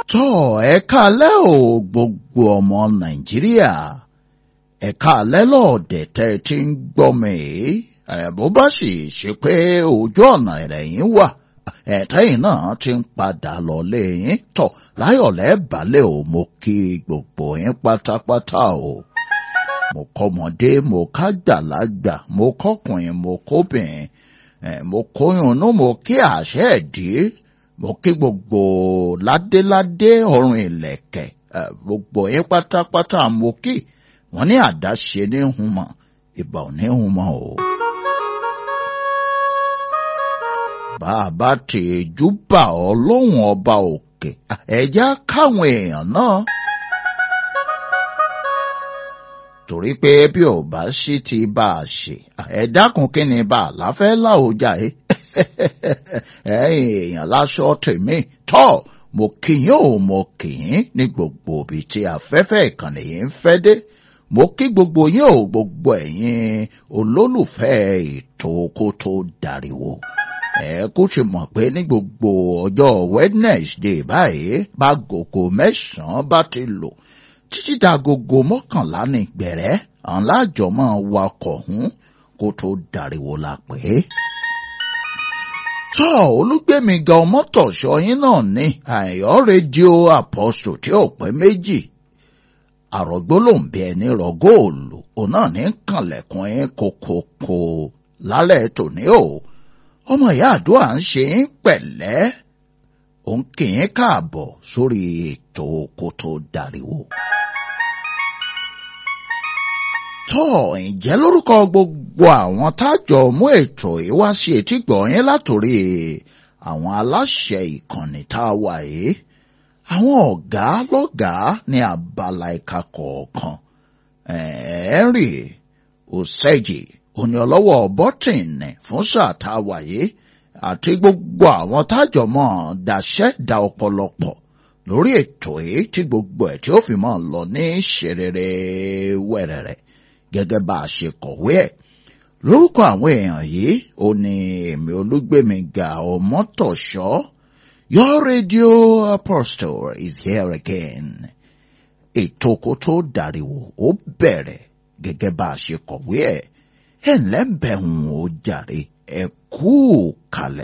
tọ́ ẹ káalẹ́ o gbogbo ọmọ nàìjíríà ẹ káalẹ́ lọ́ọ̀dẹ̀ tẹ́ ẹ ti ń gbọ́ mi ẹ̀ bó bá sì ṣe pé ojú ọ̀nà ẹ̀rẹ̀yìn wà ẹ̀tẹ́yìn náà ti ń padà lọ lẹ́yìn tọ̀ láyọ̀lẹ́ balẹ̀ o mo kí gbogbo yín pátápátá o mo kọ́mọdé mo kágbàlagbà mo kọ́kùnrin mo kóbìnrin ẹ̀ mo kóyunnú mo kí àṣẹ ẹ̀dí mo kí gbogbo ládéládé ọrùn ìlẹ̀kẹ̀ ẹ̀ gbogbo yín pátápátá mo kí wọ́n ní àdáṣe ní humọ̀ ìbà ò ní humọ̀ o. bàbá tèjú bà ọ́ lóhùn ọba òkè ẹ̀já káwọn èèyàn náà. torí pé bí ò bá sí ti bá a ṣe ẹ dákun kí ni bá a láfẹ́ láòjà ẹ ẹ̀yin èèyàn láṣọ tèmi tọ́ mo kì í ò mo kì í ní gbogbo ibi tí afẹ́fẹ́ ìkànnì yìí ń fẹ́ dé mo kí gbogbo yín ò gbogbo ẹ̀yin olólùfẹ́ ètò kó tó dariwo ẹ kó ṣe mọ̀ pé ní gbogbo ọjọ́ Wednesday báyìí bá gògò mẹ́sàn-án bá ti lò títí dagogo mọ́kànlá ní gbẹ̀rẹ́ àwọn láàjọ máa wakọ̀ hún kó tó dariwo la pé. tọ́ olúgbẹ̀mí ga ọmọtọ̀ṣọ́ yín náà ní àyọ́ rédíò apostle tí ò pé méjì àrògbó ló ń bẹ ẹni rọ góòlù òun náà ní kànlẹ̀kùn yín kokoko lálẹ́ tòní o ọmọ ìyá àdúrà ń ṣe ń pẹ̀lẹ́ òun kì í káàbọ̀ sórí ètò kó tó dariwo. tọ́ ǹjẹ́ lórúkọ gbogbo àwọn tájọ mú ètò yìí wá sí etígbọ̀ yín látòrí àwọn aláṣẹ ìkànnì tá a wà yìí àwọn ọ̀gá lọ́gàá ní abala ẹ̀ka kọ̀ọ̀kan Henry Oseji òní ọlọ́wọ́ bọ́tìnì fún sáà tá a wà yìí àti gbogbo àwọn tájọ mọ́ daṣẹ́ da ọ̀pọ̀lọpọ̀ lórí ètò yìí tí gbogbo ẹ̀ tí ó fi mọ́ lọ ní ṣerere wẹ̀rẹ̀rẹ̀ gẹ́gẹ́ bá a ṣe kọ̀wé ẹ̀ lórúkọ àwọn èèyàn yìí ó ní èmi olúgbèmíga ọmọtọ̀ṣọ́ your radio apostle is here again ètò kó tó dàríwò ó bẹ̀rẹ̀ gẹ́gẹ́ bá a ṣe kọ̀wé ẹ̀ ẹ̀ ńlẹ́ ń bẹ̀ ń ó jàre ẹ̀ kú kalẹ̀.